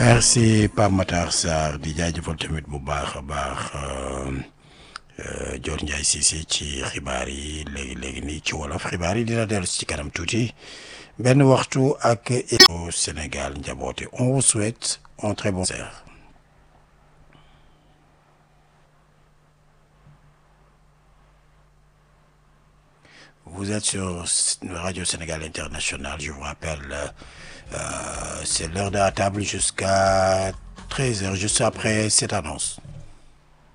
merci Pape Matar Sarr di jaajëfal tamit bu baax a baax Dior Ndiaye Cissé ci xibaar yi léegi léegi nii ci wolof xibaar yi dina dellu ci kanam tuuti benn waxtu ak Sénégal njaboote on vous souhaite un très bon concert. Vous êtes sur Radio Sénégal International, je vous rappelle, euh, c'est l'heure de la table jusqu'à 13h, juste après cette annonce.